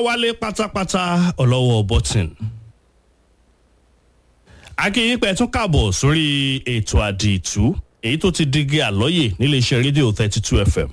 ọláwálé pátápátá ọlọ́wọ́ bọ́tìn. akínyìn pẹ̀ tún kàbọ̀ sórí ètò àdìtú èyí tó ti digi àlọ́yè níléeṣẹ́ rédíò thirty two fm.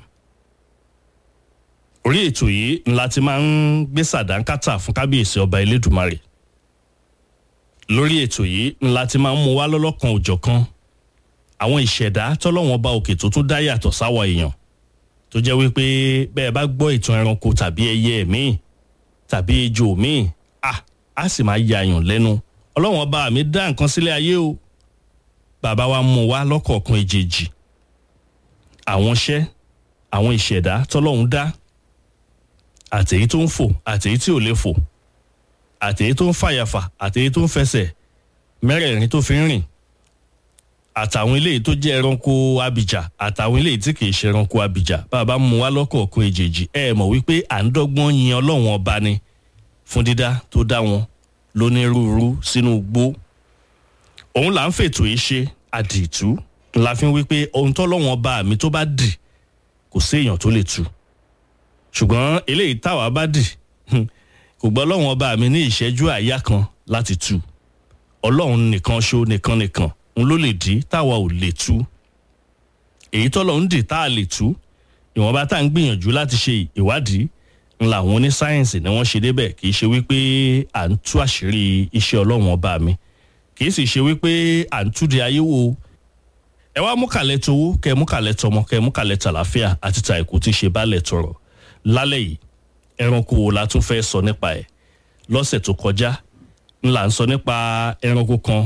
orí ètò yìí ńlá ti máa ń gbé sàdánkátà fún kábíyèsí ọba elédùmarè. lórí ètò yìí ńlá ti máa ń mú wá lọ́lọ́kan òjọ̀kan àwọn ìṣẹ̀dá tọ́lọ́wọ́n bá òkè tó tún dá yàtọ̀ sáwọ̀ èèyàn tó jẹ́ wípé bẹ́ẹ̀ bá gbọ́ ìtàn ẹranko tàbí ẹyẹ míì tàbí ejò míì à á sì máa yàyàn lẹ́nu ọlọ́wọ́n bá mi dá nǹkan sílé ayé o bàbá wa mú wa lọ́kọ̀ọ̀kan èjèèjì àwọn iṣẹ́ àwọn ìṣẹ̀dá tọ́lọ́hún dá àtèyí tó ń fò àtèyí tí ò lè fò àtèyí tó ń fàyàfà àtèyí tó ń fẹsẹ̀ mẹ́rẹ̀ẹ̀rin tó fi ń rìn àtàwọn eléyìí tó jẹ́ ẹranko abìjà àtàwọn eléyìí tí kìí ṣe ẹranko abìjà bàbá mú wa lọ́kọ̀ọ̀kan èjèèjì ẹ mọ̀ wípé à ń dọ́gbọ́n yin ọlọ́run ọba ni fún dídá tó dá wọn lónírúurú sínú igbó òun là ń fètò yìí ṣe àdìtú la fi ń wípé ohun tọ́lọ́run ọba mi tó bá dì kò sí èèyàn tó lè tú ṣùgbọ́n eléyìí táwa bá dì kò gbọ́ ọlọ́run ọba mi ní ìṣẹ́jú àyá kan láti tú ọlọ́run nìkan ṣó nìkan nìkan n ló lè dí táwa ò lè tú èyí tọ́lọ̀ ń dì tá a lè tú ìwọ̀nba tá à ń gbìyànjú láti ṣe ìwádìí ń làwọn onísáyẹ̀nsì ni wọ́n ṣe débẹ̀ kì í ṣe wípé à ń tú àṣírí iṣẹ́ ọlọ́run ọba mi kì í sì ṣe wípé à ń tú di ayé wo ẹ wá mú kàlẹ́ towó kẹ mú kàlẹ́ tọmọ kẹ mú kàlẹ́ tàlàfíà àti ta ìkú tí ṣe bá lẹ̀ tọrọ lálẹ́ yìí ẹranko wo la tún fẹ́ sọ nípa ẹ̀ lọ́sẹ̀ tó kọjá ńlá ń sọ nípa ẹranko kan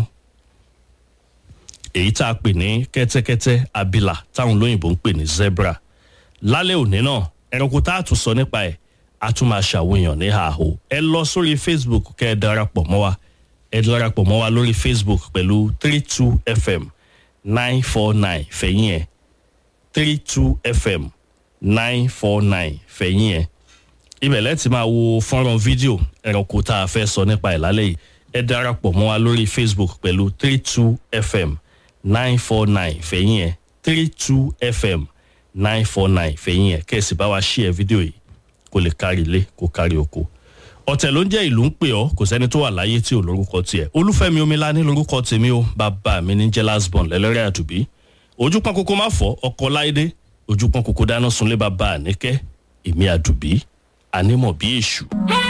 èyí tá a pè ní kẹ́tẹ́kẹ́tẹ́ abila táwọn olóyìnbó ń pè ní zebra lálẹ́ òní náà ẹranko tá a tún sọ nípa ẹ̀ a tún máa ṣàwòyàn ní àhó ẹ lọ sórí facebook kẹ́ ẹ darapọ̀ mọ́ wa ẹ darapọ̀ mọ́ wa lórí facebook pẹ̀lú three two fm nine four nine fẹ̀yìn ẹ̀ three two fm nine four nine fẹ̀yìn ẹ̀ ibẹ̀ lẹ́tì máa wo fọ́nrán fídíò ẹranko tá a fẹ́ sọ nípa ẹ̀ lálẹ́ yìí ẹ darapọ̀ mọ́ wa lórí facebook pẹ̀lú three two fm nine four nine fẹ̀yìn ẹ̀ three two fm nine four nine fẹ̀yìn ẹ̀ kẹ́sì bá wa ṣí ẹ fídíò yìí kó lè kárí ilé kó kárí oko. ọ̀tẹ̀ ló ń jẹ́ ìlú ń pè ọ́ kò sẹ́ni tó wà láyé tí ò lórúkọ tiẹ̀ olúfẹ́mi omilá ní lórúkọ tèmi o bàbá mi ní jẹ́ lasbon lẹ́lẹ́rẹ́ àdùbí ojú pọ́n kókó má fọ́ ọkọ̀ láìdé ojú pọ́n kókó dáná sunlé bàbá àníkẹ́ èmi àdùbí ànímọ̀ bí èṣù.